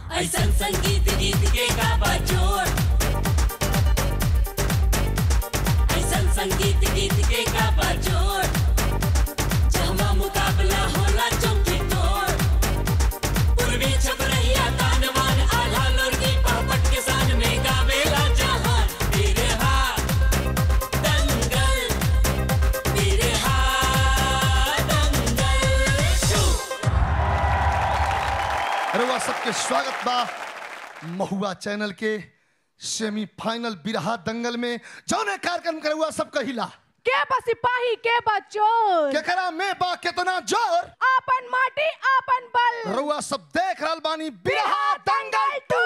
ऐसन संगीत गीत के का बजोड़ ऐसन संगीत गीत के का बजोड़ जहमा मुकाबला होला चौकी तोड़ पूर्वी छप रहिया तानवान आधा लोरगी पापट के सान में गावेला जहान बिरहा दंगल बिरहा दंगल शो रउआ सबके स्वागत बा महुआ चैनल के सेमीफाइनल बिरहा दंगल में जौने कार्यक्रम के रउआ सब कहिला के बा सिपाही के बा चोर केकरा में बा केतना जोर आपन माटी आपन बल रउआ सब देख रहल बानी बिरहा दंगल टू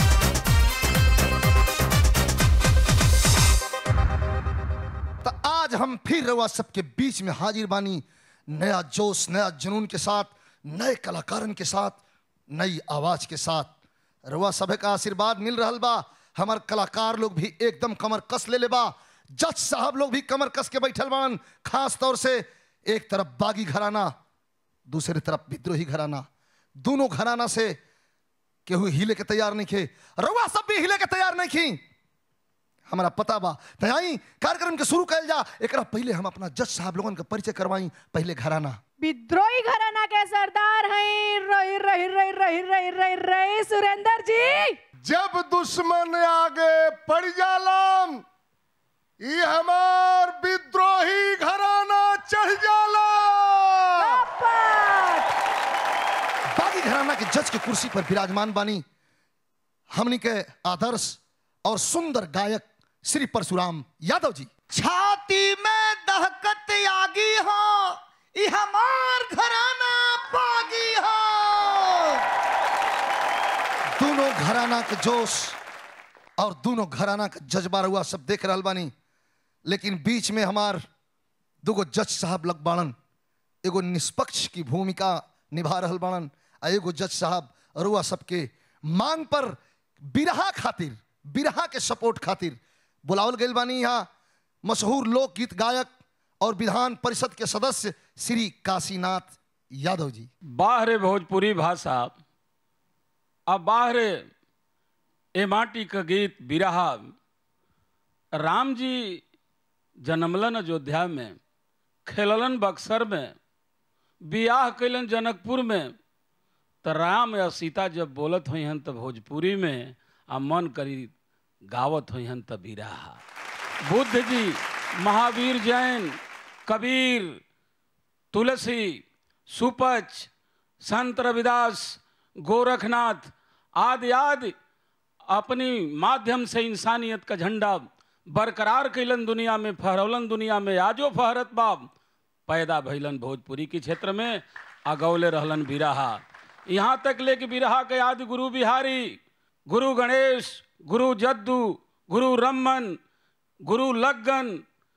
तो आज हम फिर रउआ सबके बीच में हाजिर बानी नया जोश नया जुनून के साथ नए कलाकारन के साथ नई आवाज के साथ रउआ सभे का आशीर्वाद मिल रहल बा हमार कलाकार लोग भी एकदम कमर कस ले ले बा जज साहब लोग भी कमर कस के बैठल बान खास तौर से एक तरफ बागी घराना दूसरी तरफ विद्रोही घराना दोनों घराना से केहू हिले के तैयार नहीं खे रउआ सब भी हिले के तैयार नहीं खी हमारा पता बा त आई कार्यक्रम के शुरू कल जा एकरा पहले हम अपना जज साहब लोगन का परिचय करवाई पहले घराना विद्रोही घराना के सरदार हैं रही रही रही रही रही रही रही सुरेंद्र जी जब दुश्मन आगे पड़ जालम ई हमार विद्रोही घराना चढ़ जाला बापट। बागी घराना के जज के कुर्सी पर विराजमान बानी हमनी के आदर्श और सुंदर गायक श्री परशुराम यादव जी छाती में दहकत आगी हो ई हमार घराना बागी हो दोनों घराना के जोश और दोनों घराना का जज्बा रुआ सब देख रहल बानी लेकिन बीच में हमार दुगो जज साहब लग बाड़न एगो निष्पक्ष की भूमिका निभा रहल बाड़न आ एगो जज साहब रुआ सबके मांग पर बिरहा खातिर बिरहा के सपोर्ट खातिर बुलावल गइल बानी यहाँ मशहूर लोकगीत गायक और विधान परिषद के सदस्य श्री काशीनाथ यादव जी बाहरे भोजपुरी भाषा अब बाहरे ए माटी का गीत बिरहा राम जी जन्मलन अयोध्या में खेललन बक्सर में बियाह कैलन जनकपुर में तो राम या सीता जब बोलत हुई हन तो भोजपुरी में आ मन करी गावत हुई हन तो बिरहा बुद्ध जी महावीर जैन कबीर तुलसी सुपच संत रविदास गोरखनाथ आदि आदि अपनी माध्यम से इंसानियत का झंडा बरकरार कैलन दुनिया में फहरौलन दुनिया में आजो फहरत बाब पैदा भैलन भोजपुरी के क्षेत्र में अगौले रहलन बिरहा यहाँ तक ले कि बिरहा के आदि गुरु बिहारी गुरु गणेश गुरु जद्दू गुरु रमन गुरु लग्गन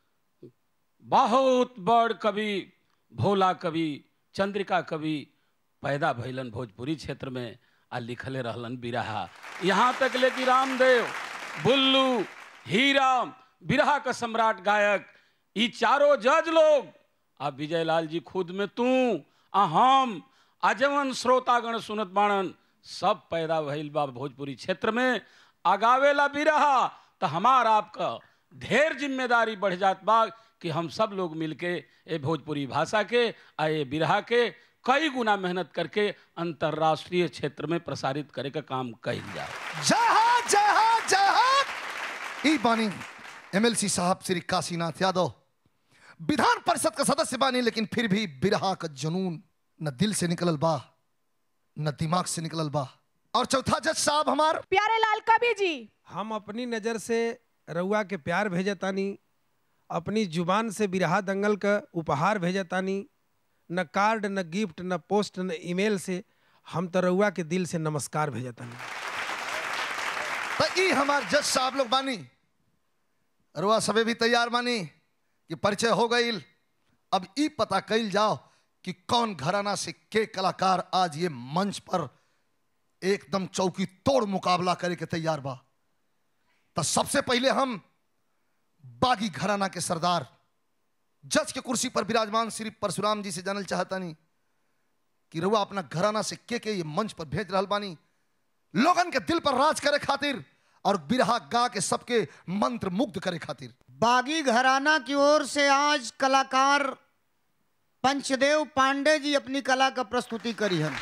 बहुत बड़ कवि भोला कवि चंद्रिका कवि पैदा भैलन भोजपुरी क्षेत्र में आ लिखले रहलन बिरहा यहाँ तक ले कि रामदेव बुल्लू हीरा बिरहा का सम्राट गायक ई चारों जज लोग आ विजयलाल जी खुद में तू आ हम आजमन श्रोतागण सुनत बाणन सब पैदा भइल बा भोजपुरी क्षेत्र में आगावेला बिरहा तो हमार आपका ढेर जिम्मेदारी बढ़ जात बा कि हम सब लोग मिलके ए भोजपुरी भाषा के आ ये बिरहा के कई गुना मेहनत करके अंतर्राष्ट्रीय क्षेत्र में प्रसारित करे का काम कइल जाए जहां जहां जहां ई बानी एमएलसी साहब श्री काशीनाथ यादव विधान परिषद का सदस्य बानी लेकिन फिर भी बिरहा का जुनून न दिल से निकलल बा न दिमाग से निकलल बा और चौथा जज साहब हमार प्यारे लाल कवि जी हम अपनी नज़र से रउआ के प्यार भेजतानी अपनी जुबान से बिरहा दंगल का उपहार भेजतानी न कार्ड न गिफ्ट न पोस्ट न ईमेल से हम तो रउआ के दिल से नमस्कार भेजतानी तो ई हमार जज साहब लोग बानी रुआ सबे भी तैयार बानी कि परिचय हो गईल अब ई पता कइल जाओ कि कौन घराना से के कलाकार आज ये मंच पर एकदम चौकी तोड़ मुकाबला करे के तैयार बा तो सबसे पहले हम बागी घराना के सरदार जज के कुर्सी पर विराजमान श्री परशुराम जी से जानल चाहता नहीं कि रुआ अपना घराना से के के ये मंच पर भेज रहल बानी लोगन के दिल पर राज करे खातिर और बिरहा गा के सबके मंत्र मुग्ध करे खातिर बागी घराना की ओर से आज कलाकार पंचदेव पांडे जी अपनी कला का प्रस्तुति करी हन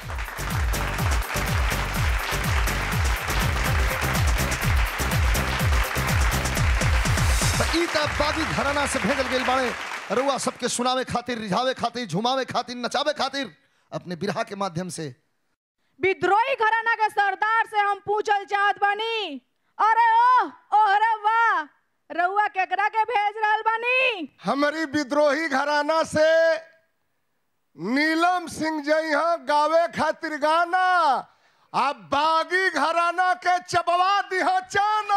तो ई त बागी घराना से भेजल गेल बाड़े रुआ सबके सुनावे खातिर रिझावे खातिर झुमावे खातिर नचावे खातिर अपने बिरहा के माध्यम से विद्रोही घराना के सरदार से हम पूछल चाहत बानी अरे ओ ओहरे वाह रउआ केकरा के भेज रहल बानी हमारी विद्रोही घराना से नीलम सिंह जइहा गावे खातिर गाना अब बागी घराना के चबवा दिहा चाना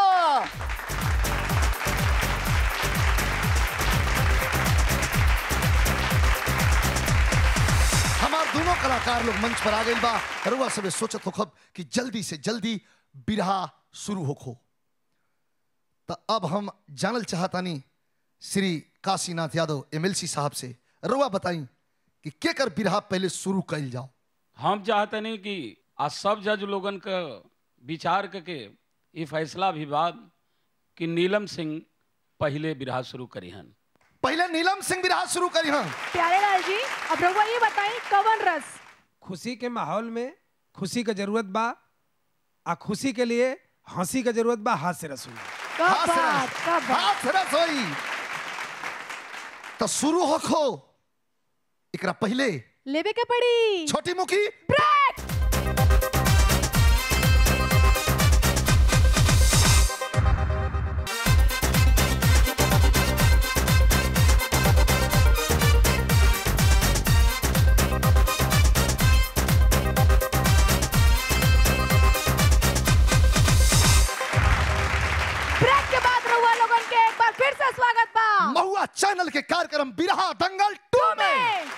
हमार दोनों कलाकार लोग मंच पर आ गए बा रुआ सबे सोचत होखब कि जल्दी से जल्दी बिरहा शुरू होखो तो अब हम जानल चाहतानी श्री काशीनाथ यादव एमएलसी साहब से रुआ बताई कि के कर बिरहा पहले शुरू कइल जाओ हम चाहते नहीं कि आज सब जज लोगन का विचार करके ये फैसला भी बाद कि नीलम सिंह पहले बिरहा शुरू करी हन पहले नीलम सिंह बिरहा शुरू करी हाँ प्यारे लाल जी अब रउआ ये बताई कवन रस खुशी के माहौल में खुशी का जरूरत बा आ खुशी के लिए हंसी का जरूरत बा हाथ से रसूल कब हाथ से बात रस- कब बात हाथ से रस होई तो शुरू होखो एकरा पहले लेवे के पड़ी छोटी मुखी ब्रेक ब्रेक के बाद रउआ लोगन के एक बार फिर से स्वागत बा महुआ चैनल के कार्यक्रम बिरहा दंगल टू में में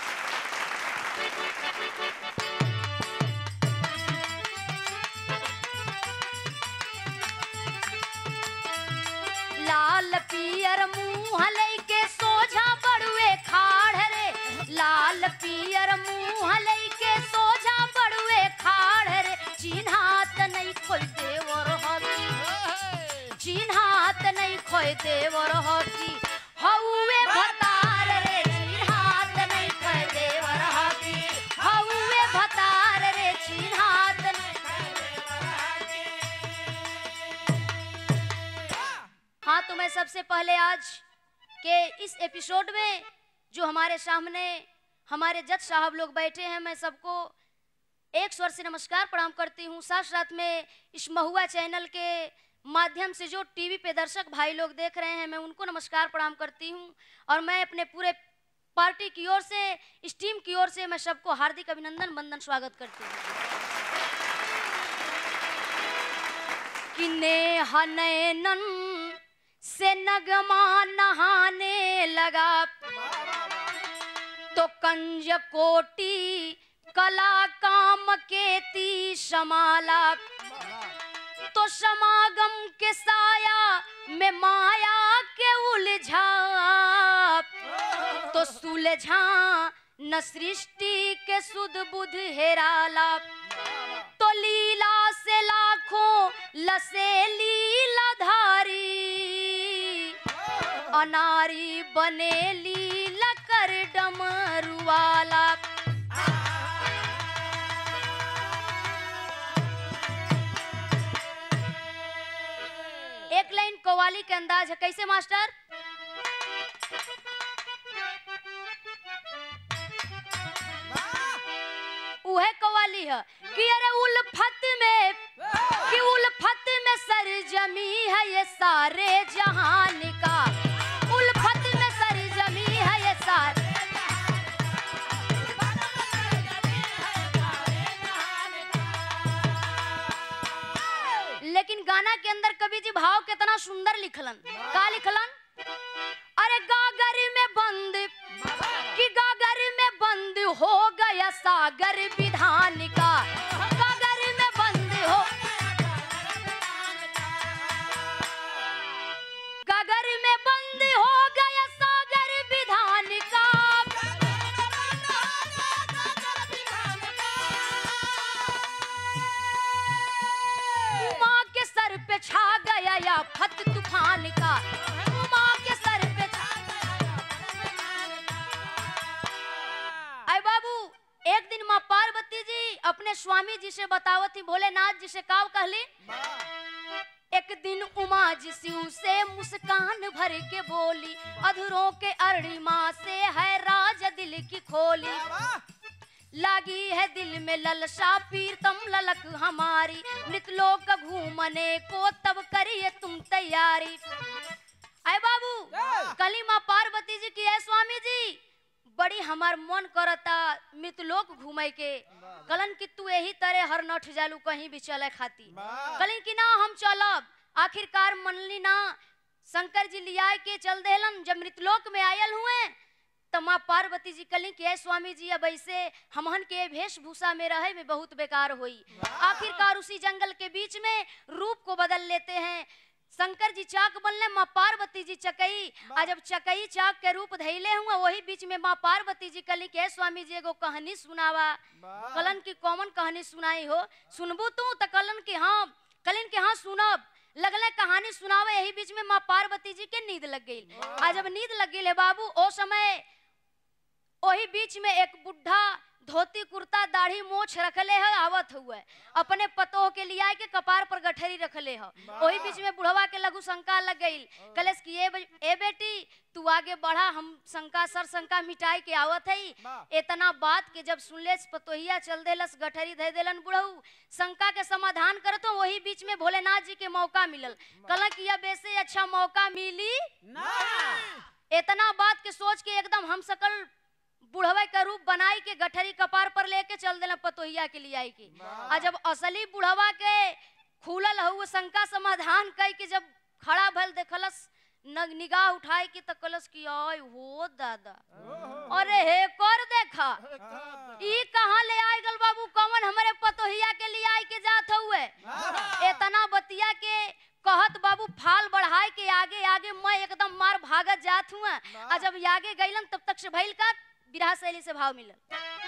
लाल पियर मुंह लैके सोझा बड़ुए खाड़ रे लाल पियर मुंह लैके सोझा बड़ुए खाड़ रे चिन्हात नहीं खोई देवर हकी चिन्हात नहीं खोई देवर हकी हौवे भतार रे चिन्हात नहीं खोई देवर हकी हौवे भतार रे चिन्हात नहीं खोई देवर हकी हाँ तो मैं सबसे पहले आज के इस एपिसोड में जो हमारे सामने हमारे जज साहब लोग बैठे हैं मैं सबको एक स्वर से नमस्कार प्रणाम करती हूँ साथ साथ में इस महुआ चैनल के माध्यम से जो टीवी पे दर्शक भाई लोग देख रहे हैं मैं उनको नमस्कार प्रणाम करती हूँ और मैं अपने पूरे पार्टी की ओर से इस टीम की ओर से मैं सबको हार्दिक अभिनंदन वंदन स्वागत करती हूँ कि नेहा नैनन से नगमा नहाने लगा तो कंज कोटि कला काम केती समाला तो समागम के साया में माया के उलझा तो सुलझा न सृष्टि के सुध बुध हेराला तो लीला से लाखों लसे लीला धारी अनारी बने लीला कर डमरुवाला एक लाइन कवाली के अंदाज है कैसे मास्टर उहे कवाली है कि अरे उल्फत में कि उल्फत में सर जमी है ये सारे जहान का उल्फत में सर जमी है ये सारे लेकिन गाना के अंदर कवि जी भाव कितना सुंदर लिखलन का लिखलन अरे गागर में बंद कि गागर में बंद हो गया सागर विधान का गागर में बंद हो गागर में बंद हो गया सागर विधान का आफत तूफान का उमा के सर पे अय बाबू एक दिन माँ पार्वती जी अपने स्वामी जी से बतावत थी भोलेनाथ जी से काव कहली एक दिन उमा जी शिव से मुस्कान भर के बोली अधूरों के अरणिमा से है राज दिल की खोली लागी है दिल में ललसा पीरतम ललक हमारी मृतलोक घूमने को तब करिए तुम तैयारी अय बाबू कली माँ पार्वती जी की है स्वामी जी बड़ी हमार मन करता मृतलोक घूमे के कलन की तू यही तरह हर नठ जालू कहीं भी चले खाती कलन की ना हम चलब आखिरकार मनली ना शंकर जी लिया के चल देलन जब मृतलोक में आयल हुए तो माँ पार्वती जी कली के "ऐ स्वामी जी अब ऐसे हमहन के वेशभूषा में रहे में बहुत बेकार हुई आखिरकार उसी जंगल के बीच में रूप को बदल लेते हैं शंकर जी चाक बनले माँ पार्वती जी चकई आ जब चकई चाक के रूप धैले हुआ वही बीच में माँ पार्वती जी कली के "ऐ स्वामी जी एगो कहानी सुनावा कलन की कॉमन कहानी सुनाई हो सुनबू तू तो कलन की हाँ कलन के हाँ सुनब लगले कहानी सुनावे यही बीच में माँ पार्वती जी के नींद लग गई आ जब नींद लग गई बाबू ओ समय वही बीच में एक बुढ़ा धोती कुर्ता दाढ़ी मोछ रखले है आवत हुए अपने पतोह के लिया के कपार पर गठरी रखले है वही बीच में बुढ़वा के लघु शंका लग गई कलेस की ए, बे- ए बेटी तू आगे बढ़ा हम शंका सर शंका मिटाई के आवत है इतना बात के जब सुनले पतोहिया चल देलस गठरी दे देलन बुढ़ऊ शंका के समाधान करत हो वही बीच में भोलेनाथ जी के मौका मिलल कल कि अब ऐसे अच्छा मौका मिली इतना बात के सोच के एकदम हम सकल बुढ़वा का रूप बनाई के गठरी कपार पर लेके चल देला पतोहिया के लिए आई के आ जब असली बुढ़वा के खुलल हु शंका समाधान कई के जब खड़ा भल देखलस न निगाह उठाए के तकलस की आय हो दादा अरे हे कर देखा ई कहाँ ले आए गल बाबू कौन हमारे पतोहिया के लिए आई के जात हुए इतना बतिया के कहत बाबू फाल बढ़ाए के आगे आगे मैं एकदम मार भागत जात हुआ आ जब आगे गईलन तब तक से भइल का विरह शैली से भाव मिलल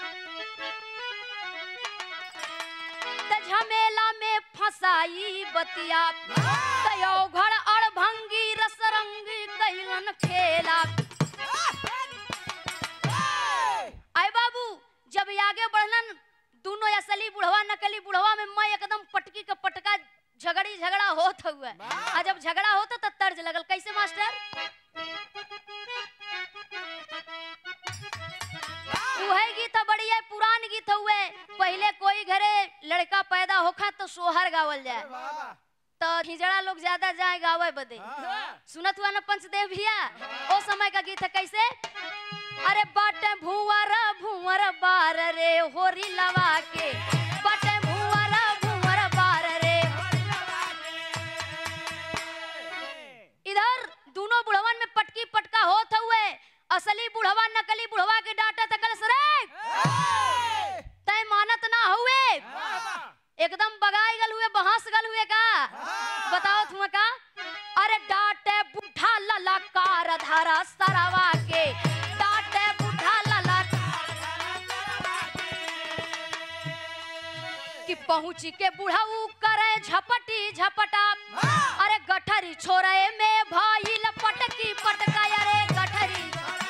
त झमेला में फसाई बतिया कयो घर अड़भंगी रसरंगी कैलन खेला आए बाबू जब आगे बढ़लन दोनों असली बुढ़वा नकली बुढ़वा में मैं एकदम पटकी का पटका झगड़ी झगड़ा होत हुआ आ जब झगड़ा होता तो तर्ज लगल कैसे मास्टर उहे गीत बढ़िया पुरान गीत हुए पहले कोई घरे लड़का पैदा होखा तो सोहर गावल जाए तो हिजड़ा लोग ज्यादा जाए गावे बदे सुनत हुआ ना पंचदेव भैया ओ समय का गीत है कैसे अरे बाटे भुवर भुवर बार रे होरी लवा के बाटे भुवर भुवर बार रे इधर दोनों बुढ़वन में पटकी पटका होत हुए असली बुढ़वा नकली बुढ़वा के डांटा तकल सरे तय मानत ना हुए एकदम बगाई गल हुए बहस गल हुए का बताओ तुम का अरे डांटे बुढ़ा ललकार धारा सरवा के डांटे बुढ़ा ललकार कि पहुंची के बुढ़ाऊ करे झपटी झपटा अरे गठरी छोरे में भाई पटकी पटका अरे गठरी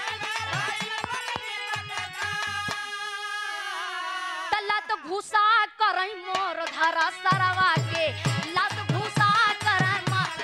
तला तो घुसा करई मोर धारा सरवा के लत घुसा करई मोर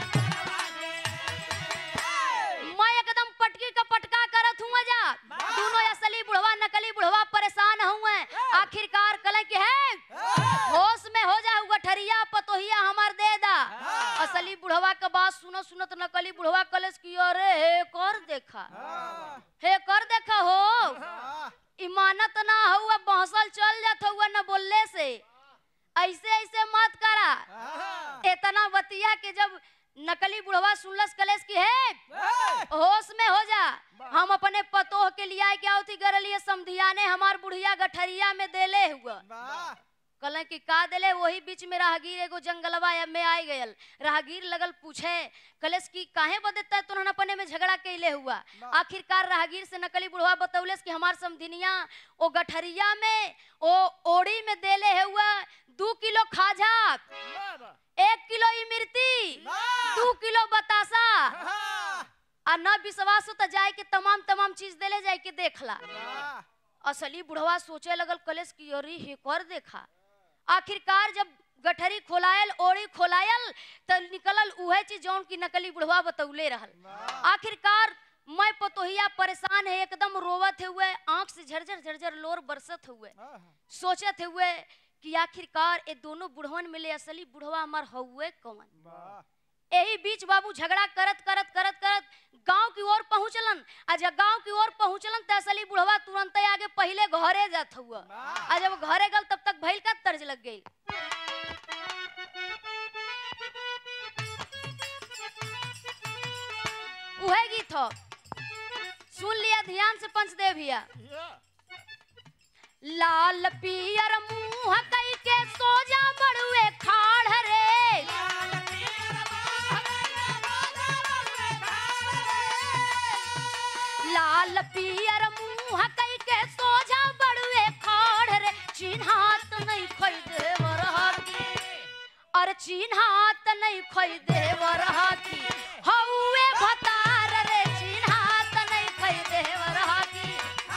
मैं एकदम पटकी का पटका करत हूँ जा दोनों असली बुढ़वा नकली बुढ़वा परेशान हुए आखिरकार कल के है होश में हो जा गठरिया पतोहिया हमार दे दा असली बुढ़वा के बात सुनो सुनत नकली बुढ़वा कलेस की अरे हे कर देखा हे कर देखा हो इमानत ना हुआ बहसल चल जात हुआ न बोलने से ऐसे ऐसे मत करा इतना बतिया के जब नकली बुढ़वा सुनलस कलेस की है होश में हो जा हम अपने पतोह के लिए आए क्या होती गरलिए समधियाने हमार बुढ़िया गठरिया में देले हुआ कल की का देले वही बीच में राहगीर एगो जंगलवा या में आई गयल राहगीर लगल पूछे कलेस की काहे बदेता तुरहन अपने में झगड़ा कैले हुआ आखिरकार राहगीर से नकली बुढ़वा बतौलेस कि हमार समधिनिया ओ गठरिया में ओ ओड़ी में देले है हुआ दू किलो खाजा एक किलो इमरती दू किलो बतासा आ न विश्वास हो तो जाए के तमाम तमाम चीज देले जाए के देखला असली बुढ़वा सोचे लगल कलेस की अरे हे कर देखा आखिरकार जब गठरी खोलायल ओड़ी खोलायल त निकलल उहे चीज जौन की नकली बुढ़वा बतौले रहल आखिरकार मैं पतोहिया परेशान है एकदम रोवत हुए आंख से झरझर झरझर लोर बरसत हुए सोचत हुए कि आखिरकार ये दोनों बुढ़वन मिले असली बुढ़वा हमार हुए कौन यही बीच बाबू झगड़ा करत करत करत करत गांव की ओर पहुंचलन आ जब गांव की ओर पहुंचलन त असली बुढ़वा तुरंत आगे पहले घरे जात हुआ आ जब घरे गल तब तक भइल का तर्ज लग गई उहे गीत हो सुन लिया ध्यान से पंचदेव भैया लाल पियर मुंह कई के सोजा बड़ुए खाड़ रे लाल पियर मुंह कई के सोजा बड़ुए खाड़ रे चिन्हात नहीं खोई देवर हाथी और चिन्हात नहीं खोई देवर हाथी हौवे भतार रे चिन्हात नहीं खोई देवर हाथी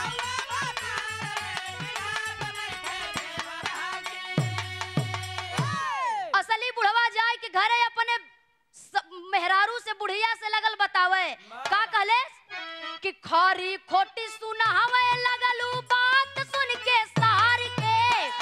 असली बुढ़वा जाए के घरे अपने स- मेहरारू से बुढ़िया से लगल बतावे का कहले कि खरी खोटी सुना हवे लगलू बात सुन के सार के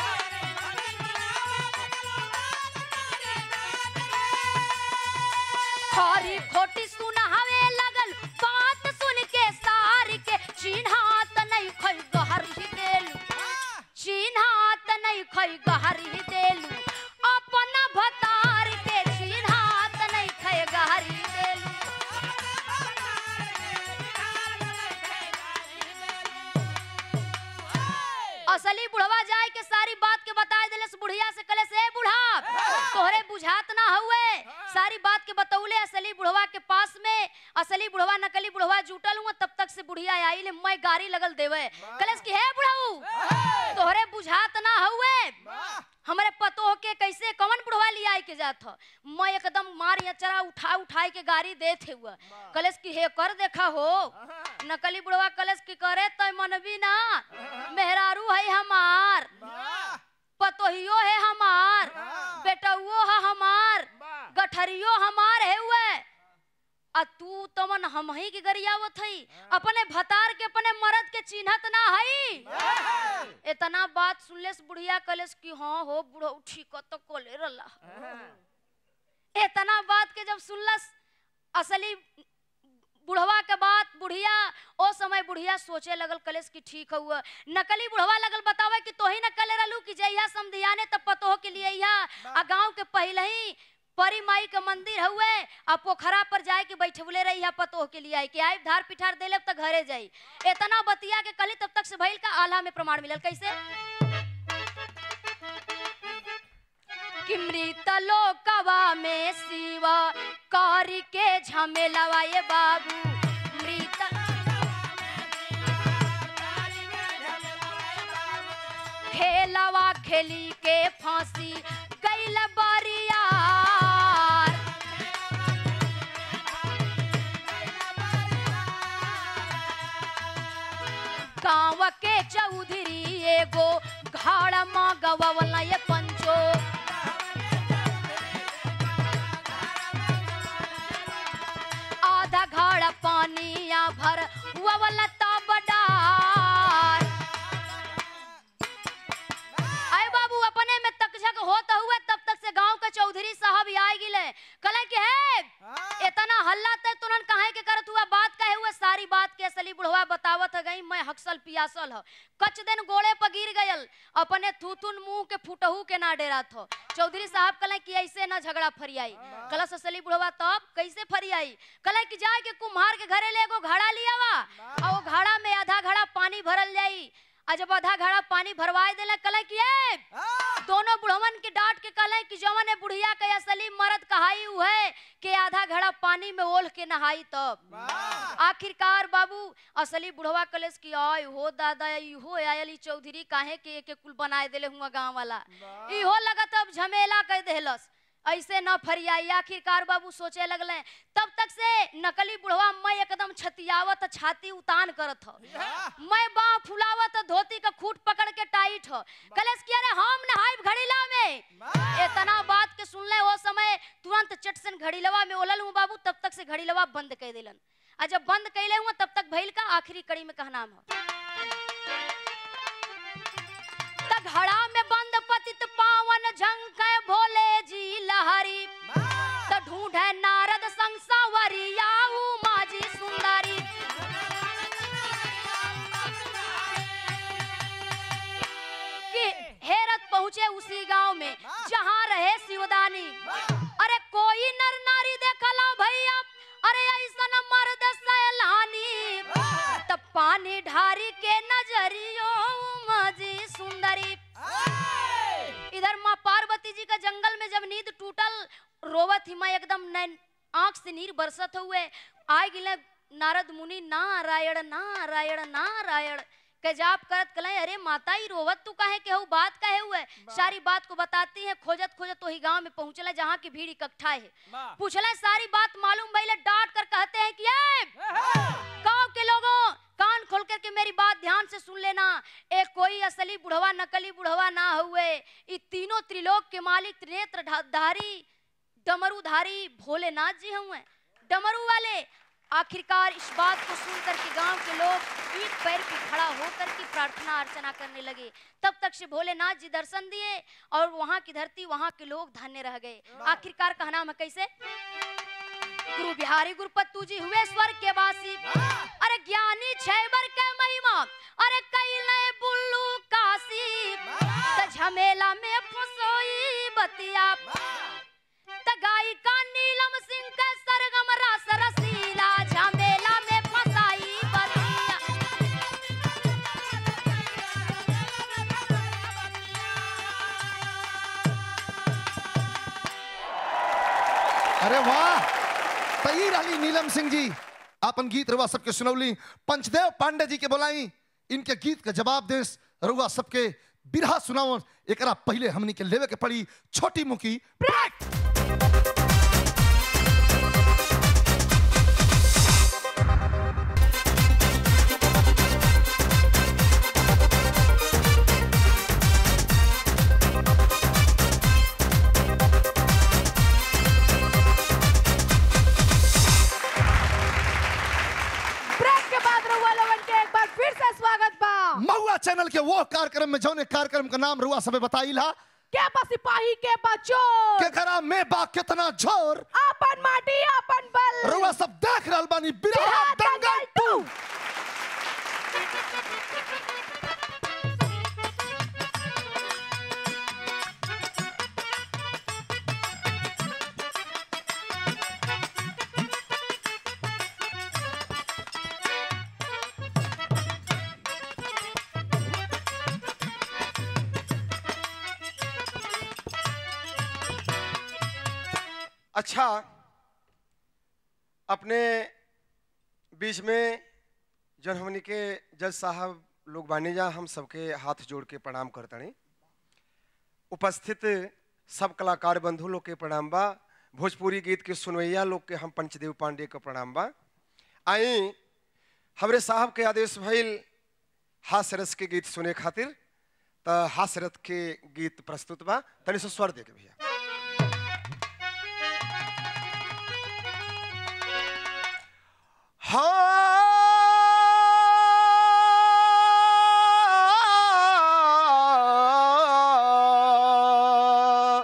खरी खोटी सुना हवे लगल बात सुन के सार के चिन्हात नहीं खई गहरी देलू चिन्हात नहीं खई गहरी देलू अपना भतार के चिन्हात नहीं खई गहरी देलू असली बुढ़वा जाए के सारी बात के बता दिले बुढ़िया से कले से "ए बुढ़ा तोहरे बुझात ना हुए सारी बात के बतौले असली बुढ़वा के पास में असली बुढ़वा नकली बुढ़वा जुटल हुआ तब तक से बुढ़िया आई ले मैं गाड़ी लगल देवे कलेस की हे बुढ़ाऊ तोहरे बुझात ना हुए हमरे पतो के कैसे कवन बुढ़वा लिया के जात ह मैं एकदम मार चरा उठा उठाई के गाड़ी देत हुआ कलेस की हे कर देखा हो नकली बुढ़वा कलेस की करे तो मनबी ना मेहरारू है हमार पतोहियो है हमार बेटउओ है हमार गठरियो हमार है हुए आ तू तमन हम ही के गरियावत हई अपने भतार के अपने मर्द के चिन्हत ना हई इतना बात सुनले से बुढ़िया कलेस कि हाँ हो बुढ़ो ठीक तो कोले रला इतना बात के जब सुनलस असली बुढ़वा के बात बुढ़िया ओ समय बुढ़िया सोचे लगल कलेस की ठीक हुआ नकली बुढ़वा लगल बतावे कि तोही नकले रहलू कि जइया समधियाने तब पतोह के लिए इहा आ गांव के पहले ही परी माई के मंदिर हुए आ पोखरा पर जाए के बैठवले रही है पतोह के लिए आई कि आई धार पिठार देले तक घरे जाई इतना बतिया के कली तब तक से भइल का आल्हा में प्रमाण मिलल कैसे कि मृत लोकवा में शिवा कारी के झमेलवा ये बाबू मृत खेलवा खेली के फांसी कैल बरियार गाँव के चौधरी एगो घाड़ माँ गवला ये पंचो आधा घाड़ पानिया भर ववला तबडार आए बाबू अपने में तकझक होता हुआ तब तक से गांव के चौधरी साहब आ गिले कले के है इतना हल्ला ते तुरंत काहे के करत हुआ बात कहे हुआ सारी बात के असली बुढ़वा बतावत है गई मैं हक्सल पियासल ह कच दिन गोड़े पर गिर गयल अपने थूथुन मुंह के फुटहू के ना डेरा थो चौधरी साहब कले कि ऐसे ना झगड़ा फरियाई कलस असली बुढ़वा तब कैसे फरियाई कले कि जाए के कुम्हार के घरे ले एगो घड़ा लिया वा और वो घड़ा में आधा घड़ा पानी भरल जाई आ जब आधा घड़ा पानी भरवाए देला कले कि ए दोनों बुढ़वन के डांट के कले कि जवन है बुढ़िया के असली मर्द कहाई उहे के आधा घड़ा पानी में ओल के नहाई तब आखिरकार बाबू असली बुढ़वा कलेस की आय हो दादा इहो आयल ई चौधरी काहे के के कुल बनाए देले हुआ गांव वाला इहो लगत अब झमेला कह देहलस ऐसे न फरियाई आखिरकार बाबू सोचे लगले तब तक से नकली बुढ़वा मैं एकदम छतियावत छाती उतान करत ह मैं बाह फुलावत धोती का खूट पकड़ के टाइट ह कलेस कि अरे हम नहाइब घड़ीला में इतना बात के सुनले वो समय तुरंत चटसन घड़ीलवा में ओलल हूँ बाबू तब तक से घड़ीलवा बंद कर दिलन आ जब बंद कैले हुआ तब तक भइल का आखिरी कड़ी में कहना है त घड़ा में बंद पतित पावन झंक भोले जी लहरी त ढूंढे नारद संग सवरिया उमा जी सुंदरी कि हेरत पहुंचे उसी गांव में जहां रहे शिवदानी अरे कोई नर नारी देखला भैया अरे ऐसन मर्द सैलानी तब पानी ढारी के नजरियो मजी सुंदरी इधर माँ पार्वती जी का जंगल में जब नींद टूटल रोवत ही मैं एकदम नैन आंख से नीर बरसत हुए आए गिले नारद मुनि नारायण नारायण नारायण के जाप करत कले अरे माता ही रोवत तू काहे के हु बात काहे हुए सारी बात को बताती है खोजत खोजत तो ही गांव में पहुंचला जहाँ की भीड़ इकट्ठा है पूछला सारी बात मालूम भइले डांट कर कहते हैं कि ए गांव के लोगों कान खोल कर के मेरी बात ध्यान से सुन लेना एक कोई असली बुढ़वा नकली बुढ़वा ना हुए ये तीनों त्रिलोक के मालिक त्रिनेत्र धा- धारी डमरूधारी भोलेनाथ जी हुए डमरू वाले आखिरकार इस बात को सुनकर के गांव के लोग एक पैर पे खड़ा होकर के प्रार्थना अर्चना करने लगे तब तक से भोलेनाथ जी दर्शन दिए और वहां की धरती वहां के लोग धन्य रह गए आखिरकार कहना है कैसे गुरु बिहारी गुरुपत्तू जी हुए स्वर्ग के वासी अरे ज्ञानी छैबर के महिमा अरे कई नए बुल्लू काशी त झमेला में फसोई बतिया त गायिका नीलम सिंह के सरगम रस रसीला झमेला में फसाई बतिया अरे वाह तई रही नीलम सिंह जी अपन गीत रुआ सबके सुनौली पंचदेव पांडे जी के बोलाई इनके गीत का जवाब देस रुआ सबके बिरहा सुनाओ एकरा पहले हमनी के लेवे के पड़ी छोटी मुखी ब्रेक ब्रेक के बाद रउआ लोगन के एक बार फिर से स्वागत बा महुआ चैनल के वो कार्यक्रम में जौने कार्यक्रम का नाम रुआ सबे बताई ला के बा सिपाही के बच्चों के करा में बा कितना जोर अपन माटी अपन बल रुआ सब देख रहल बानी बिरहा बिरहा दंगल दंगल टू अच्छा अपने बीच में जन हमनी के जज साहब लोग बानी जा हम सबके हाथ जोड़ के प्रणाम करतनी उपस्थित सब कलाकार बंधु लोग के प्रणाम बा भोजपुरी गीत के सुनवैया लोग के हम पंचदेव पांडे का प्रणाम बा आई हमरे साहब के आदेश भइल हास्य रस के गीत सुने खातिर त हास्य रथ के गीत प्रस्तुत बा तनि से स्वर दे के भैया हाँ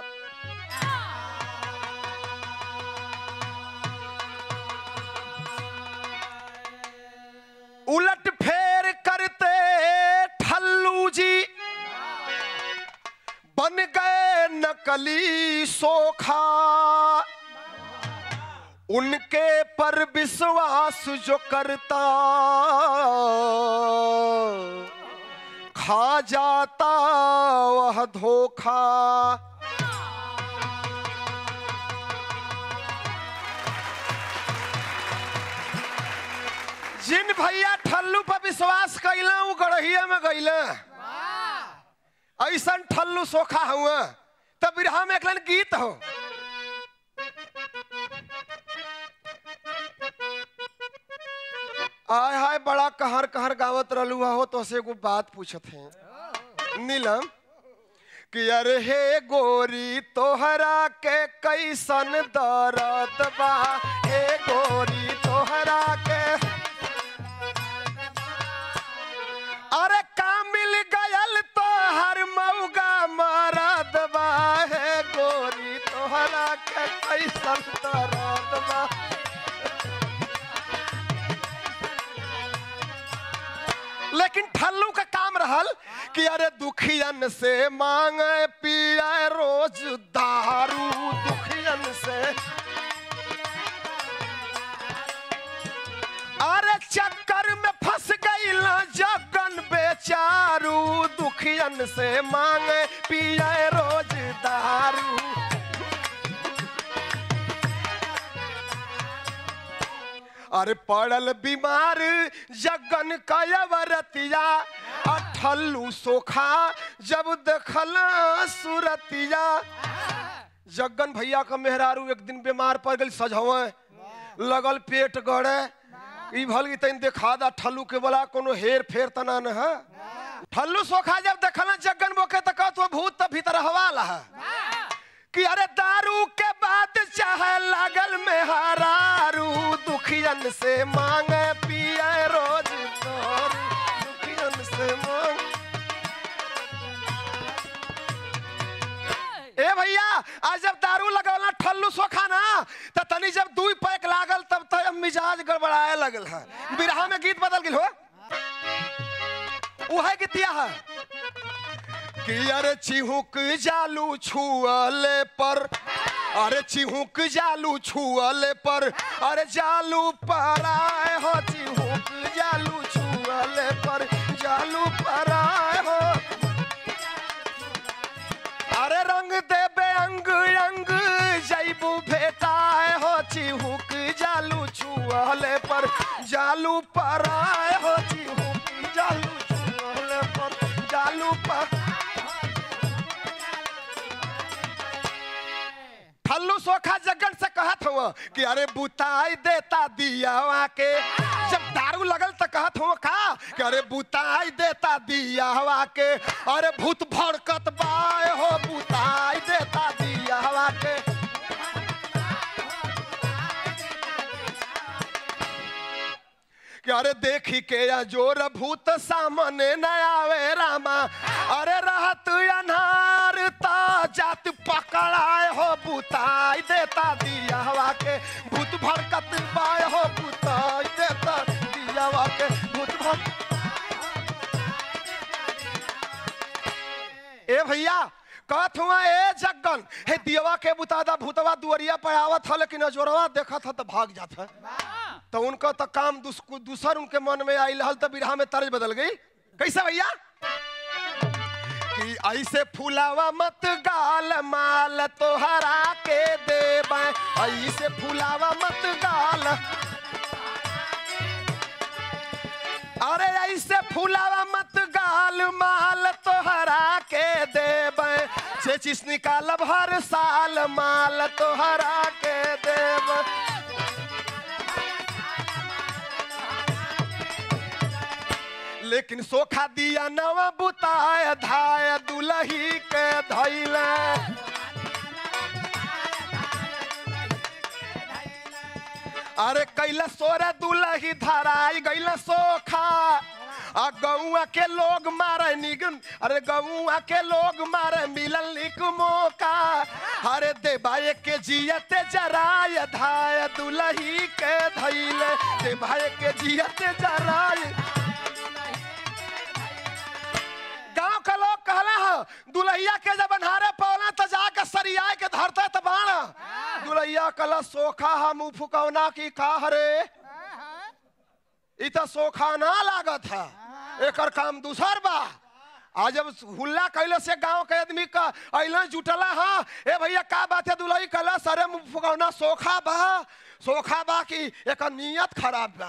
उलट फेर करते ठल्लू जी बन गए नकली सोखा उनके पर विश्वास जो करता खा जाता वह धोखा जिन भैया ठल्लू पर विश्वास कैला उ गड़हिया में गईला ऐसन ठल्लू सोखा हुआ तब बिरहा में एक लाइन गीत हो आय हाय बड़ा कहर कहर गावत रहलू हो तो से एगो बात पूछत है नीलम कि अरे हे गोरी तोहरा के कैसन दर्द बा हे गोरी तोहरा के अरे का मिल गयल तो हर मौगा मरद बा हे गोरी तोहरा के कैसन दर्द बा लेकिन ठल्लू का काम रहल कि अरे दुखियन से मांगे पिया रोज दारू दुखियन से अरे चक्कर में फंस गई जगन बेचारू दुखियन से मांगे पिया रोज दारू अरे पड़ल बीमार जगन कयवरतिया अठल्लू सोखा जब देखल सुरतिया जगन भैया का मेहरारू एक दिन बीमार पड़ गई सजवे लगल पेट गड़े ई भल की तन देखा दा ठल्लू के बोला कोनो हेर फेर तना न है ठल्लू सोखा जब देखल जगन बोके त कहत वो भूत त भीतर हवाला है कि अरे दारू के बाद चाहे लागल में हरारू दुखियन से मांगे पिए रोज दारू दुखियन से मांग ए भैया आज जब दारू लगल ठल्लू सोखा ना त तनी जब दुई पैक लागल तब तो मिजाज गड़बड़ाए लगल है बिरहा में गीत बदल गेल हो उहे गीतिया है कि अरे चिहुक जालू छुअले पर अरे चिहुक जालू छुअले पर अरे जालू पराए हो चिहुक जालू छुअले पर जालू पराए हो अरे रंग देबे अंग अंग जैबू भेटाए हो चिहुक जालू छुअले पर जालू पराए हो चिहुक जालू छुअले पर जालू पर ठल्लू सोखा जगन से कहत हुआ कि अरे बुताई देता दिया के जब दारू लगल तो कहत हुआ का कि अरे बुताई देता दिया के अरे भूत भड़कत बाय हो बुताई देता दिया के कि अरे देखी के या जोर भूत सामने न आवे रामा अरे रहत अनार ता जात पकड़ाए हो बुताई देता दिया हवा के भूत भड़कत बाय हो बुताई देता दिया हवा के भूत भड़ ए भैया कहत हुआ ए जगन हे दियवा के बुतादा भूतवा दुअरिया पे आवत ह लेकिन अजोरवा देखत ह तो भाग जात है तो उनका तो काम दूस, दूसर उनके मन में आई हल तो बिरहा में तर्ज बदल गई कैसे भैया कि ऐसे फुलावा मत गाल माल तोहरा के देबे ऐसे फुलावा मत गाल अरे ऐसे फुलावा मत गाल माल तोहरा के देबे चेचिस निकालब हर साल माल तोहरा के देबे लेकिन सोखा दिया नवा बुताय धाय दुलही के धैले अरे कैला सोरे दुलही धराई गैल सोखा आ गौआ के लोग मारे निगम अरे गौआ के लोग मारे मिलल निक मौका अरे देबाए के जियते जराय धाय दुलही के धैले देबाए के जियते जराय गांव का लोग कहला है दुलहिया के जब अन्हारे पौना तो जाके सरिया के धरते त बाण दुलहिया कला सोखा हम मुंह फुकौना की का हरे इ त सोखा ना लागत है एकर काम दूसर बा आ जब हुल्ला कैले से गांव के आदमी का अइला जुटला हा ए भैया का बात है दुलही कला सरे मुंह फुकौना सोखा बा सोखा बा कि एकर नियत खराब बा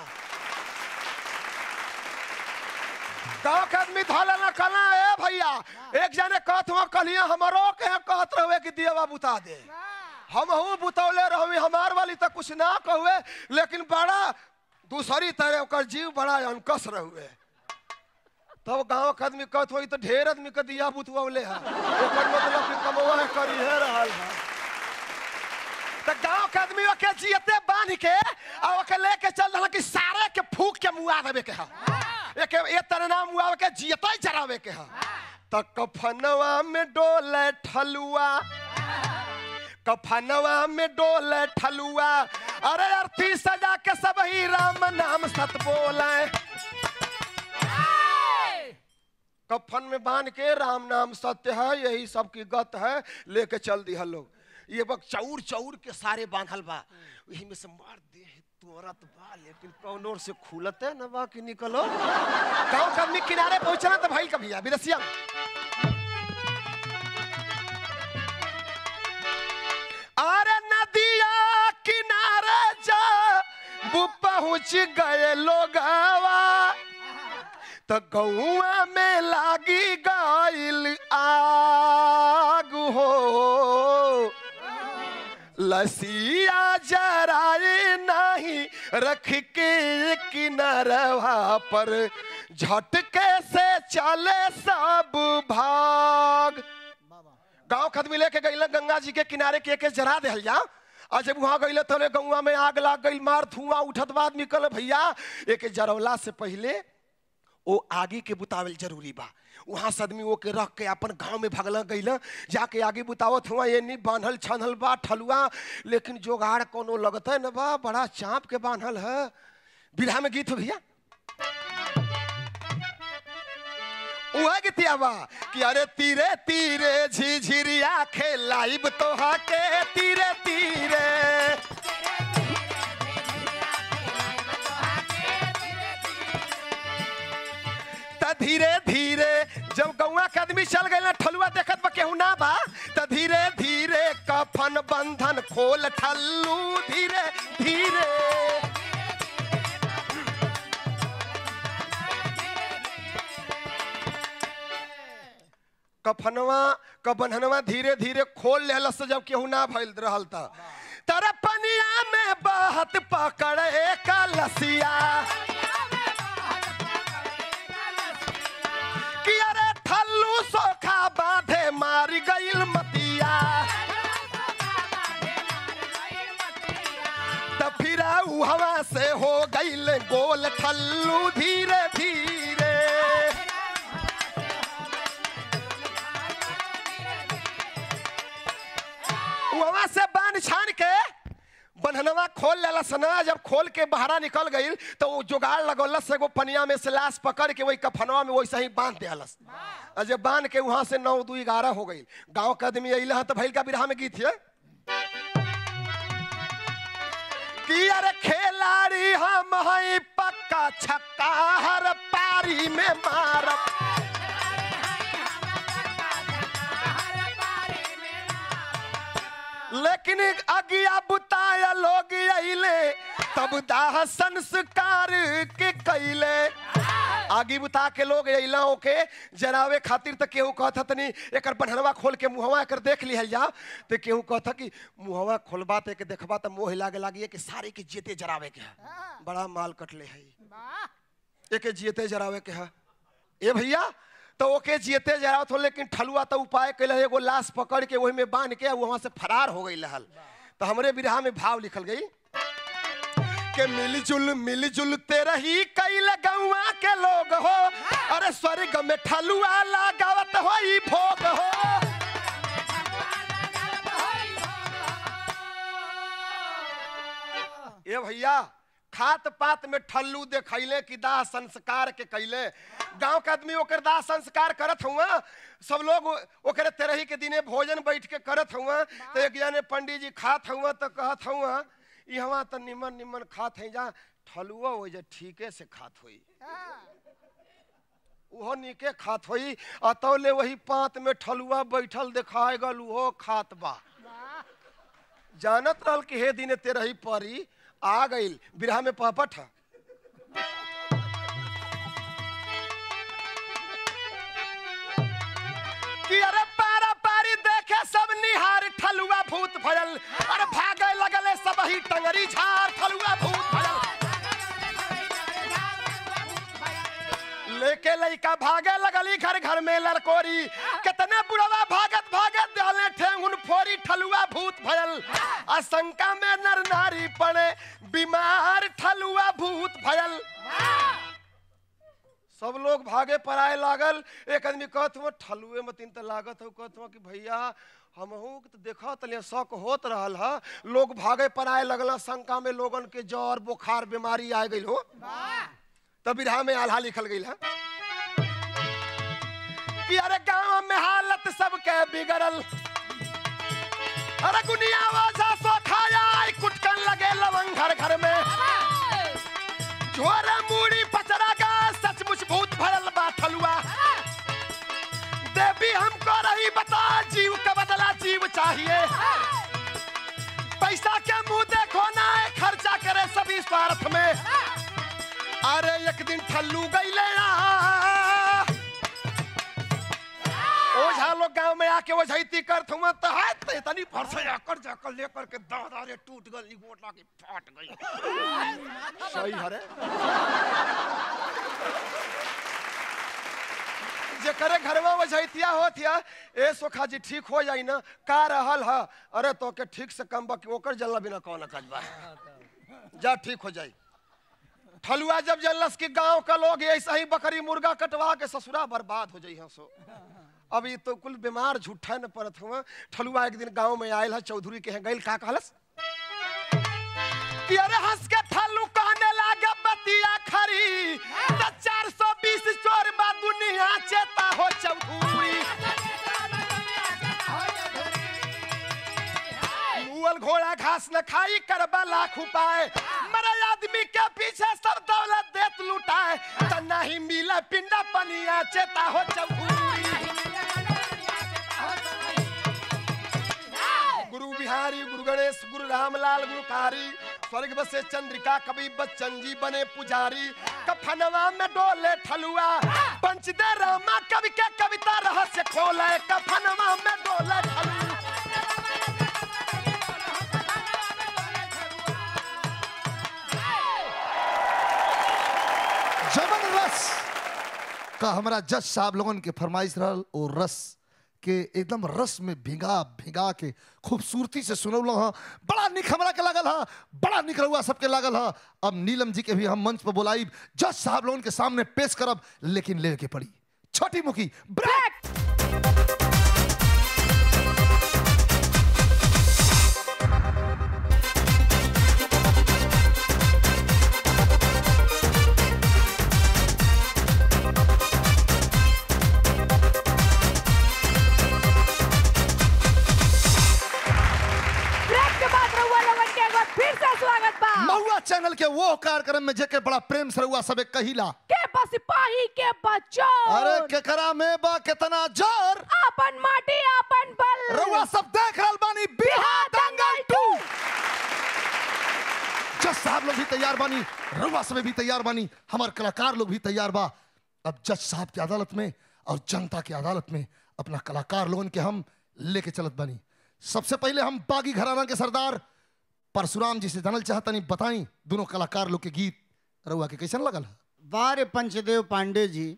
गाँव के आदमी धले न कला ए भैया एक जने कहत हुआ कलिया हमरो के कहत रहे कि दियवा बुता दे हम हूँ बुतौले रहुई हमार वाली तो कुछ ना कहुए लेकिन बड़ा दूसरी तरह ओकर जीव बड़ा अनकस रहुए तब गांव के आदमी कहत होई तो ढेर आदमी के दिया बुतवले है ओकर मतलब कि कमवा करी है रहल है तो गांव के आदमी ओके जियते बांध के आ ओके लेके चल रहल कि सारे के फूक के मुआ देवे के है एक ए तरह नाम मुआ के जियते चरावे के है तो कफनवा में डोले ठलुआ कफनवा में डोले ठलुआ अरे अर्थी सजा के सब ही राम नाम सत बोले कफन में बांध के राम नाम सत्य है यही सबकी गत है लेके चल दिया लोग ये बक चौर चौर के सारे बांधल बा यही में से मार दे तोरत बा लेकिन कौन ओर से खुलते न बा कि निकलो गांव के आदमी किनारे पहुंचना तो भाई कभी विदेशिया में अरे नदिया किनारे जा वो पहुंच गए लोगवा तो गौआ में लागी गइल आग हो लसिया जराए नहीं रख के किनारवा पर झटके से चले सब भाग गांव खदमी लेके गई गंगा जी के किनारे के के जरा दे जा और जब वहां गई तो गौवा में आग लाग गई मार धुआं उठत बाद निकल भैया एक जरवला से पहले वो आगे के बुतावल जरूरी बा वहां से आदमी वो के रख के अपन गांव में भगल गईल जाके आगे बुतावत हुआ ये नहीं बांधल छानल बा ठलुआ लेकिन जोगाड़ कोनो लगता है न बा बड़ा चाँप के बांधल है बिरहा में गीत हो भैया उहा गीतिया बा कि अरे तीरे तीरे झिझिरिया खेलाइब तोहा के तीरे तीरे त धीरे धीरे जब गौवा के आदमी चल गए ना ठलुआ देखत बा केहू ना बा त धीरे धीरे कफन बंधन खोल ठल्लू धीरे धीरे कफनवा क बंधनवा धीरे धीरे खोल लेहलस जब केहू ना भइल रहल त तर पनिया में बहत पकड़े का लसिया कि अरे ठल्लू सोखा बांधे मार गइल मतिया त फिर ऊ हवा से हो गइल गोल ठल्लू धीरे धीरे वहां से बांध छान के बंधनवा खोल लेला सना जब खोल के बहरा निकल गई तो वो जुगाड़ लगौलस एगो पनिया में से लाश पकड़ के वही कफनवा में वैसे ही बांध दियालस और जब बांध के वहां से नौ दू ग्यारह हो गई गांव के आदमी अइला तो भैल का बिरहा में गीत है कि अरे खिलाड़ी हम हई पक्का छक्का हर पारी में मारब लेकिन अगिया बुताया लोग अइले तब दाह संस्कार के कैले आगी बुता के लोग अइला ओके जरावे खातिर त केहू कहत तनी एकर बन्हनवा खोल के मुहवा एकर देख लिहल जा तो केहू कहत कि मुहवा खोलबा ते के देखबा त मोह लागे लागी कि सारे के जेते जरावे के है बड़ा माल कटले है एके जियते जरावे के है ए भैया तो ओके जियते जरावत हो लेकिन ठलुआ तो उपाय कैल एगो लाश पकड़ के वही में बांध के वहां से फरार हो गई रहल तो हमरे बिरहा में भाव लिखल गई के मिलजुल मिलजुल तेरा ही कैल गौवा के लोग हो अरे स्वर्ग में ठलुआ लगावत हो ई भोग हो ए भैया खात पात में ठल्लू देखैले कि दाह संस्कार के कैले गांव के आदमी ओकर दाह संस्कार करत हुआ सब लोग ओकरे तेरही के दिने भोजन बैठ के करत हुआ तो एक जने पंडित जी खात हुआ तो कहत हुआ यहाँ तो निमन निमन खात है जा ठलुआ हो जा ठीके से खात हुई उहो नीके खात होई अतौले वही पात में ठलुआ बैठल देखाए गल उहो खात बा जानत रहल कि हे दिने तेरही परी आ गईल बिरहा में पहपट है कि अरे पारा पारी देखे सब निहार ठलुआ भूत भयल अरे भागे लगले सब ही टंगरी झार ठलुआ भूत भयल लेके लइका भागे लगली घर घर में लड़कोरी कितने बुढ़वा भागत भागत डाले ठेंगुन फोरी ठलुआ भूत भयल आशंका में नर नारी पड़े बीमार ठलुआ भूत भयल सब लोग भागे पराए लागल एक आदमी कहत हुआ ठलुए में तीन त लागत हो कहत हुआ कि भैया हमहू के तो देखा तलिया शक होत रहल ह लोग भागे पराए लगल शंका में लोगन के जर बुखार बीमारी आ गई हो तब बिरहा में आल्हा लिखल गई है कि अरे गांव में हालत सबके बिगड़ल अरे गुनिया वाजा सो खाया आई कुटकन लगे लवंग घर घर में झोरे मूड़ी पचरा का सचमुच भूत भरल बा ठलुआ देवी हमको रही बता जीव का बदला जीव चाहिए पैसा के मुंह देखो ना है, खर्चा करे सभी स्वार्थ में अरे एक दिन ठल्लू गई ले ओझा लोग गांव में आके ओझैती करत हुआ तो है ते तनी फरसे आकर जाकर लेकर के दादारे टूट गई गोटा की फाट गई सही हरे जेकरे घरवा ओझैतिया होतिया ए सोखा जी ठीक हो जाई ना का रहल ह अरे तो के ठीक से कम बा कि ओकर जल्ला बिना कौन कजबा जा ठीक हो जाई ठलुआ जब जल्लस की गांव का लोग ऐसा ही बकरी मुर्गा कटवा के ससुरा बर्बाद हो जाई सो अब ये तो कुल बीमार झूठा न पड़त हुआ ठलुआ एक दिन गांव में आयल है चौधरी के यहाँ गइल का कहलस कि अरे हंस के ठल्लू कहने लागे बतिया खरी त 420 चोर बा दुनिया चेता हो चौधरी मुअल घोड़ा घास न खाई करबा लाख उपाय मरे आदमी के पीछे सब दौलत देत लुटाए त नहीं मिले पिंडा पनिया चेता हो चौधरी गुरु बिहारी गुरु गणेश गुरु रामलाल गुरुकारी स्वर्ग बसे चंद्रिका कवि बच्चन जी बने पुजारी कफनवा में डोले ठलुआ पंच दे रामा कवि के कविता रहस्य खोले कफनवा में डोले ठलुआ जमन रस का हमारा जज साहब लोगन के फरमाइश रहल ओ रस के एकदम रस में भिगा भिगा के खूबसूरती से सुनौल ह बड़ा निक हमरा के लागल ह बड़ा निक रहुआ सबके लागल ह अब नीलम जी के भी हम मंच पर बुलाइब जज साहब लोगन के सामने पेश करब लेकिन ले के पड़ी छोटी मुखी ब्रेक ब्रेक के बाद रहुआ लोगन के एक बार फिर से स्वागत बा महुआ चैनल के वो कार्यक्रम में जेके बड़ा प्रेम से रहुआ सबे कहिला के बसिपाही के बच्चों अरे केकरा में बा कितना जोर अपन माटी अपन बल रउआ सब देख रहल बानी बिहार दंगल टू जज साहब लोग भी तैयार बानी रउआ सब भी तैयार बानी हमार कलाकार लोग भी तैयार बा अब जज साहब की अदालत में और जनता की अदालत में अपना कलाकार लोगन के हम लेके चलत बानी सबसे पहले हम बागी घराना के सरदार परशुराम जी से जानल चाहतनी बताई दोनों कलाकार लोग के गीत रउआ के कैसन लगल है वार्य पंचदेव पांडे जी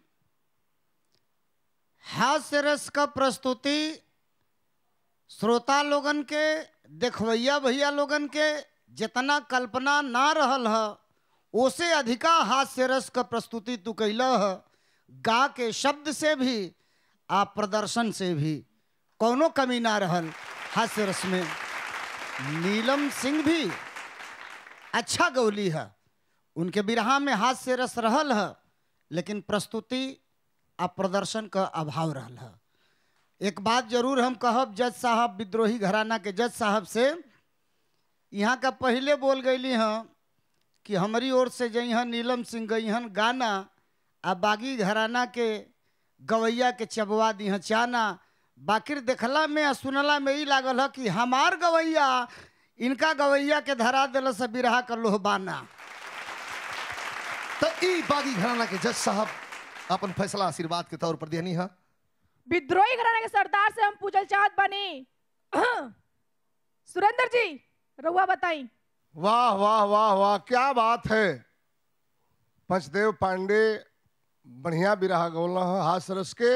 हास्य रस का प्रस्तुति श्रोता लोगन के देखवैया भैया लोगन के जितना कल्पना ना रहल ह ओसे अधिका हास्य रस का प्रस्तुति तू कैल ह गा के शब्द से भी आ प्रदर्शन से भी कौनो कमी ना रहल हास्य रस में नीलम सिंह भी अच्छा गौली है उनके बिरहा में हास्य रस रहल है लेकिन प्रस्तुति आ प्रदर्शन का अभाव रहल है एक बात जरूर हम कहब जज साहब विद्रोही घराना के जज साहब से यहाँ का पहले बोल गईली हैं कि हमारी ओर से जइहन नीलम सिंह गईहन गाना आ बागी घराना के गवैया के चबवा दिहन चाना बाकिर देखला में आ सुनला में ई लागल है कि हमार गवैया इनका गवैया के धरा दिल से बिरहा कर लोहबाना तो ई बागी घराना के जज साहब अपन फैसला आशीर्वाद के तौर पर देनी है विद्रोही घराने के सरदार से हम पूछल चाहत बनी सुरेंद्र जी रहुआ बताई वाह वाह वाह वाह क्या बात है पंचदेव पांडे बढ़िया बिरहा गौला है हास रस के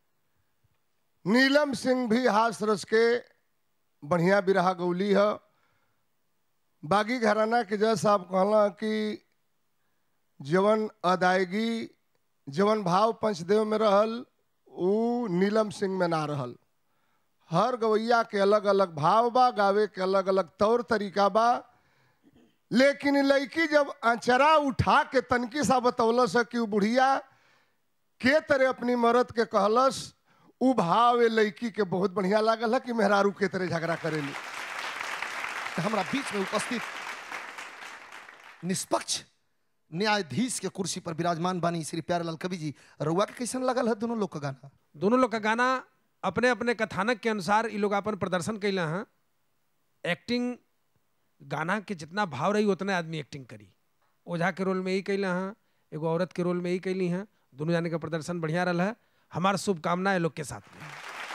नीलम सिंह भी हास रस के बढ़िया बिरहा गौली है बागी घराना के जज साहब कहला कि जवन अदायगी जवन भाव पंचदेव में रहल ऊ नीलम सिंह में ना रहल हर गवैया के अलग अलग भाव बा गावे के अलग अलग तौर तरीका बा लेकिन इ लड़की जब अचरा उठा के तनकी सा बतौलस है कि उ बुढ़िया के तरह अपनी मरद के कहलस उ भाव ए लड़की के बहुत बढ़िया लागल है कि मेहरारू के तरह झगड़ा करेली हमारा बीच में उपस्थित निष्पक्ष न्यायाधीश के कुर्सी पर विराजमान बानी श्री प्यारेलाल कवि जी रउआ के कैसन लगल है दोनों लोग का गाना दोनों लोग का गाना अपने अपने कथानक के अनुसार ये लोग अपन प्रदर्शन कैला हैं एक्टिंग गाना के जितना भाव रही उतना आदमी एक्टिंग करी ओझा के रोल में यही कैला हैं एगो औरत के रोल में यही कैली हैं दोनों जाने का प्रदर्शन बढ़िया रहा है हमारा शुभकामना लोग के साथ में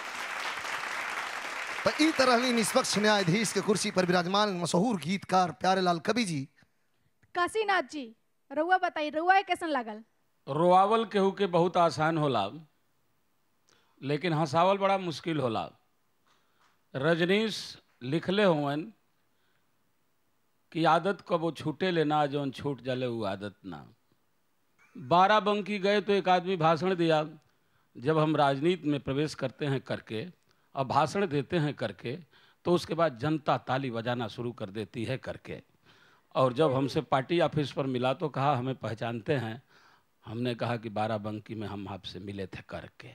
तो ई तरह ही निष्पक्ष न्यायाधीश के कुर्सी पर विराजमान मशहूर गीतकार प्यारेलाल कवि जी काशीनाथ जी रउआ बताई रउआ के कैसन लागल रोआवल केहू के बहुत आसान होला लेकिन हंसावल बड़ा मुश्किल होला रजनीश लिखले हुवन कि आदत कबो छूटे लेना जौन छूट जाले वो आदत ना बारह बंकी गए तो एक आदमी भाषण दिया जब हम राजनीति में प्रवेश करते हैं करके और भाषण देते हैं करके तो उसके बाद जनता ताली बजाना शुरू कर देती है करके और जब हमसे पार्टी ऑफिस पर मिला तो कहा हमें पहचानते हैं हमने कहा कि बाराबंकी में हम आपसे मिले थे करके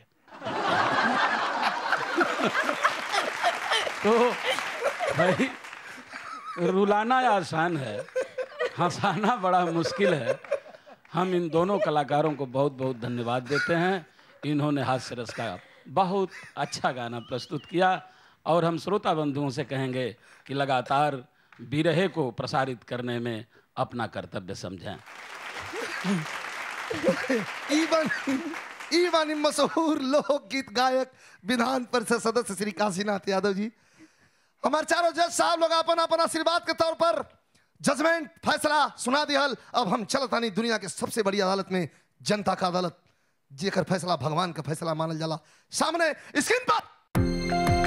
तो भाई रुलाना आसान है हंसाना बड़ा मुश्किल है हम इन दोनों कलाकारों को बहुत बहुत धन्यवाद देते हैं इन्होंने हास्य रस का बहुत अच्छा गाना प्रस्तुत किया और हम श्रोता बंधुओं से कहेंगे कि लगातार बिरहे को प्रसारित करने में अपना कर्तव्य समझें ईवन ईवन मशहूर लोकगीत गायक विधान परिषद सदस्य श्री काशीनाथ यादव जी हमारे चारों जज साहब लोग अपन अपन आशीर्वाद के तौर पर जजमेंट फैसला सुना दिहल अब हम चलतानी दुनिया के सबसे बड़ी अदालत में जनता का अदालत जेकर फैसला भगवान का फैसला मानल जाला सामने स्क्रीन पर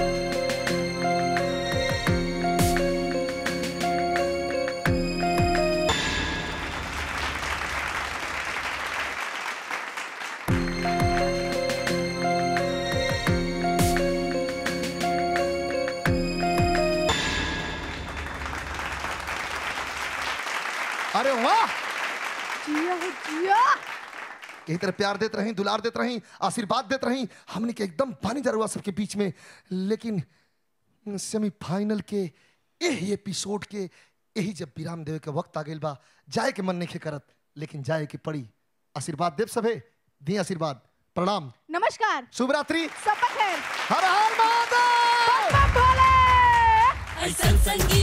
अरे वाह जिया हो जिया यही तरह प्यार देते रहीं दुलार देते रहीं आशीर्वाद देते रहीं हमने के एकदम पानी दरुआ सबके बीच में लेकिन सेमीफाइनल के यही एपिसोड के यही जब विराम देवे के वक्त आ गइल बा जाए के मन नहीं करत लेकिन जाए के पड़ी आशीर्वाद देव सभे दी आशीर्वाद प्रणाम नमस्कार शुभ रात्रि सबक है हर हर महादेव बम बम भोले ऐसन संगीत